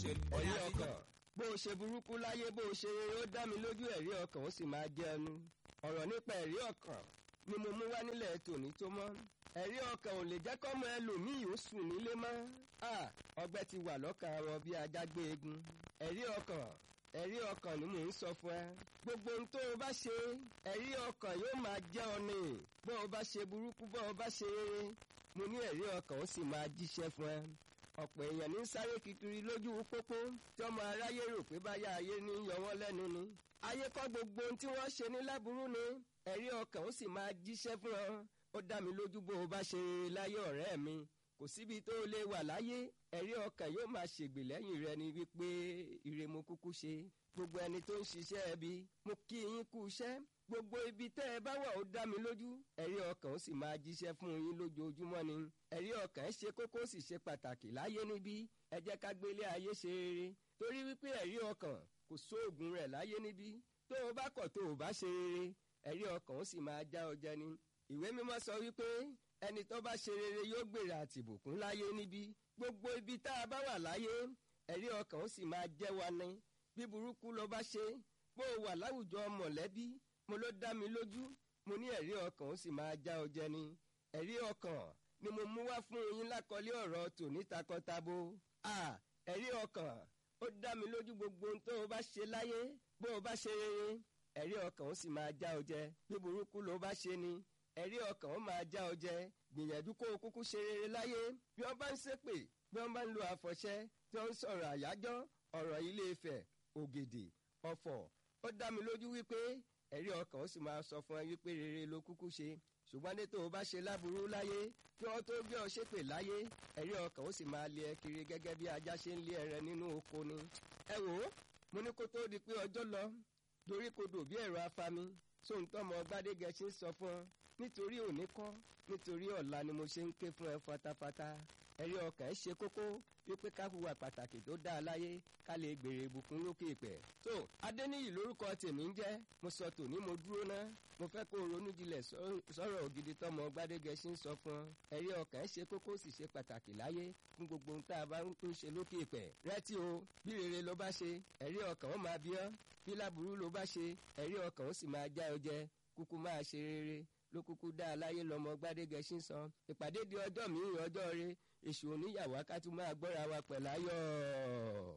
òṣèlú ẹ̀rí ọkàn bó o ṣe burúkú láyé bó o ṣe rere ó dá mi lójú ẹ̀rí ọkàn ó sì máa jẹ́ ẹnu ọ̀rọ̀ nípa ẹ̀rí ọkàn ni mo mú wá nílẹ̀ tòní tó mọ́ ẹ̀rí ọkàn ò lè jẹ́ kọ́mọ ẹlòmíì ó sùn nílé mọ́ ọgbẹ́ ti wà lọ́kàn wọn bí ajá gbé egun ẹ̀rí ọkàn ẹ̀rí ọkàn ni mò ń sọ fún ẹ gbogbo ohun tó o bá ṣe ẹ̀rí ọkàn yóò máa jẹ́ ọ ní bó o bá ṣe burúkú bó o bá ṣe rere mo ní ẹ̀rí ọkàn ó sì máa jíṣẹ́ fún ẹ ọ̀pọ̀ èèyàn ní sáré kiri lójú pópó tí ọmọ aráyé rò pé báyà ayé ní yọ wọ́n lẹ́nu ni ayé kọ́ gbogbo ohun tí wọ́n ṣe ní láburú ni ẹ̀rí ọkàn ó sì máa jíṣẹ́ fún ọ ó dá mi lójú bó o bá ṣe rere láyé ọ̀rẹ́ mi kò síbi tó lè wà láyé ẹ̀rí ọkàn yóò máa ṣègbè lẹ́yìn rẹ ni wípé ire mo kúkú ṣe gbogbo ẹni tó ń ṣiṣẹ́ ẹbí mo kí yín kú iṣẹ́ gbogbo ibi tẹ́ ẹ bá wà ó dá mi lójú ẹ̀rí ọkàn ó sì máa jíṣẹ́ fún yín lójoojúmọ́ ni ẹ̀rí ọkàn ẹ ṣe kókó sì ṣe pàtàkì láyé níbí ẹ jẹ́ ká gbélé ayé ṣe rere torí wípé ẹ̀rí ọkàn kò sóògùn rẹ̀ láyé níbí tó o bá kọ̀ tó o bá ṣe rere ẹ̀rí ọkàn ó sì máa já ọjẹ́ ni ìwé mímọ́ sọ wípé ẹni tó bá ṣe rere yóò gbèrè àtìbùkún láyé níbí gbogbo ibi tá a bá wà láyé ẹ̀rí ọkàn ó sì máa jẹ́ wa ni bí burúkú ló bá ṣe bó o wà láwùjọ mọ̀lẹ́bí mo ló dá mi lójú mo ní ẹ̀rí ọkàn ó sì máa já ọjẹ́ ni ẹ̀rí ọkàn ni mo mú wá fún yín lákọlé ọ̀rọ̀ tòní takọtabo à ẹ̀rí ọkàn ó dá mi lójú gbogbo ohun tó o bá ṣe láyé bó o bá ṣe rere ẹ̀rí ọkàn ó sì máa já ọjẹ́ bí burúkú ló bá ṣe ni ẹ̀rí ọkàn ó máa já ọjẹ́ gbìyànjú kó o kúkú ṣe rere láyé bí wọ́n bá ń ṣépè bí wọ́n bá ń lo àfọ̀ṣẹ tí wọ́n ń sọ̀rọ̀ àyájọ́ ọ̀rọ̀ ilé Ifẹ̀ ògèdè ọ̀fọ̀ ó dá mi lójú wípé ẹ̀rí ọkàn ó sì máa sọ fún ẹ wípé rere ló kúkú ṣe ṣùgbọ́n ní tó o bá ṣe láburú láyé kí wọ́n tó gbé ọ ṣépè láyé ẹ̀rí ọkàn ó sì máa lé ẹ kiri gẹ́gẹ́ bí ajá ṣe ń lé ẹrẹ nínú oko ni. ẹ wò ó mo ní kó tó di pé ọjọ́ lọ dorí kodò bí ẹ̀rọ afami sóńtọ́mọ gbádégẹṣin ń sọ fún ọ nítorí òní kọ́ nítorí ọ̀la ni mo ṣe ń ké fún ẹ fatafata ẹ̀rí ọkàn ẹ ṣe kókó wípé ká hùwà pàtàkì tó dáa láyé ká lè gbèrè ìbùkún lókè ìpẹ́. tó adéníyì lórúkọ tèmi ń jẹ́ mo sọ tòní mo dúró ná mo fẹ́ kó ronú jinlẹ̀ sọ̀rọ̀ ògidì tọmọ gbádégẹṣin sọ fún ọ ẹ̀rí ọkàn ẹ ṣe kókó sì ṣe pàtàkì láyé fún gbogbo ohun tá a bá ń ṣe lókè ìpẹ́. rẹ́tí o bí rere ló bá ṣe ẹ̀rí ọkàn ó máa bí ọ́ bí láburú ló bá ṣe ẹ̀rí ọkàn ó sì máa já ọ jẹ kúkú máa ṣe rere ló kúkú dá aláyé lọmọ gbádégẹṣin san ìpàdé di ọjọ́ mi-ín ọjọ́ rẹ èṣù oníyàwó akátú máa gbọ́ra wa pẹ̀láyọ̀.